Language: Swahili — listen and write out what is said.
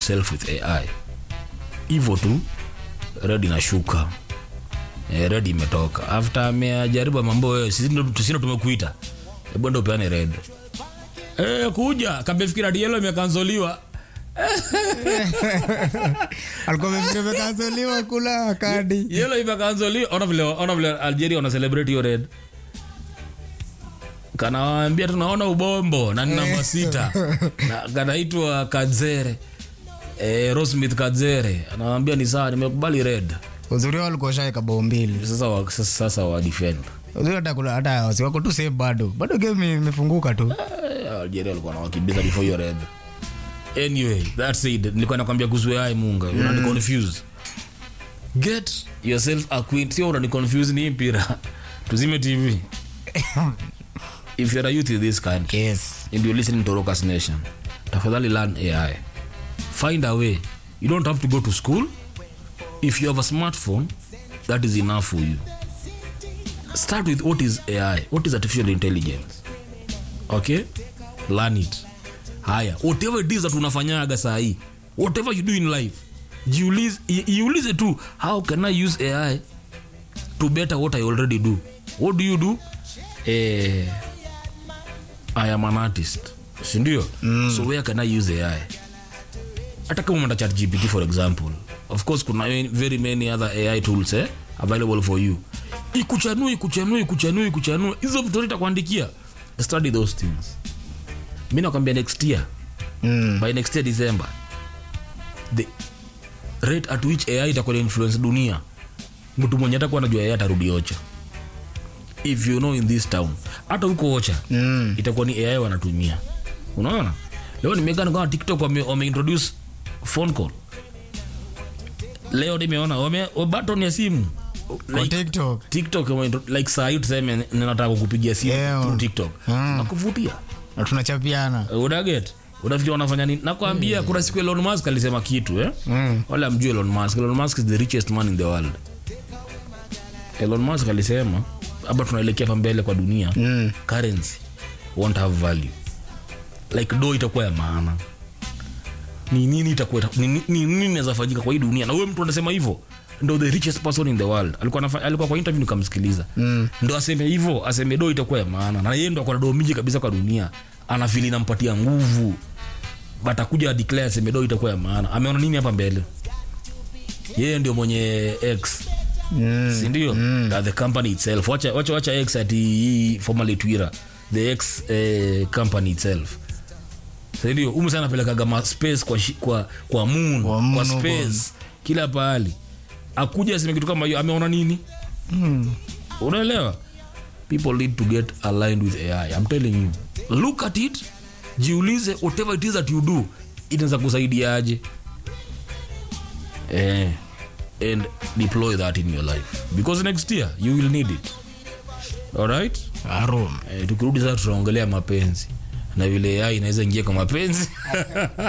yourself with ai hivyo tu red inashuka eh, red imetoka after amejaribu mambo wewe sisi ndo sisi ndo tumekuita hebu ndo upeane red eh, kuja kamefikira ati yellow imekanzoliwa alikuwa amefikiri amekanseliwa kula kadi yellow imekanzoliwa ona vile ona vile algeria wana celebrate hiyo red kanawaambia tunaona ubombo na ni namba sita na kanaitwa kadzere eh, rosmith kadzere anawambia ni sawa nimekubali red uzuri wao alikuwa shaeka bao mbili sasa wa, sasa, sasa wa defend uzuri hata kula hata wasiwako tu save bado bado game imefunguka tu Eh, algeria walikuwa nawakimbiza before hiyo red anyway that's it nilikuwa nakwambia kuhusu ai munga unani confuse get yourself acquainted sio unani confuse ni hii mpira tuzime tv if you're a youth in this country yes and you're listening to Rockers Nation, tafadhali learn AI. Find a way. You don't have to go to school. If you have a smartphone, that is enough for you. Start with what is AI? What is artificial intelligence? Okay? Learn it. Haya, whatever it is that unafanyaga saa hii, whatever you do in life, jiulize i- iulize tu, how can I use AI to better what I already do? What do you do? Eh, I am an artist sindio mm. so where can i use ai hata kama umeenda chat gpt for example of course kuna very many other ai tools eh, available for you ikuchanue ikuchanue ikuchanue ikuchanue hizo vitu itakuandikia study those things mi nakwambia next year mm. by next year december the rate at which ai itakuwa na influence dunia mtu mwenye atakuwa anajua ai atarudi ocha if you know in this town hata huko ocha Mm. itakuwa ni ai wanatumia unaona leo nimekaa nikaona tiktok wame, wame introduce phone call leo nimeona wame wa button ya simu kwa tiktok tiktok wame intro- like saa hii tuseme ninataka kukupigia simu Yeah. through tiktok Mm. nakuvutia na tunachapiana unaget unafikiri wanafanya nini nakwambia kuna siku elon musk alisema kitu eh? mm. wala amjua elon musk elon musk is the richest man in the world elon musk alisema hapa tunaelekea pa mbele kwa dunia Mm. currency won't have value like do itakuwa ya maana ni nini itakuwa ni ni- ni nini inaweza fanyika kwa hii dunia na huyo mtu anasema hivyo ndo the richest person in the world alikuwa anafa, alikuwa kwa interview nikamsikiliza Mm. ndo aseme hivyo aseme do itakuwa ya maana na yeye ndo akona do mingi kabisa kwa dunia anafili inampatia nguvu but akuja declare aseme do itakuwa ya maana ameona nini hapa mbele yeye ndio mwenye x Mm. sindio mm. the company itself wacha, wacha, wacha x ati hii formerly twitter the x eh, company itself sindio umu sana anapelekaga ma space kwa, shi- kwa, kwa moon Kwa kwa, moon space kila pahali akuja aseme kitu kama hiyo ameona nini Mm. unaelewa people need to get aligned with ai i'm telling you look at it jiulize whatever it is that you do inaweza kusaidiaje eh, and deploy that in your life because next year you will need it alright Arum. eh, tukirudi sasa tutaongelea mapenzi na vile ai inaweza ingia kwa mapenzi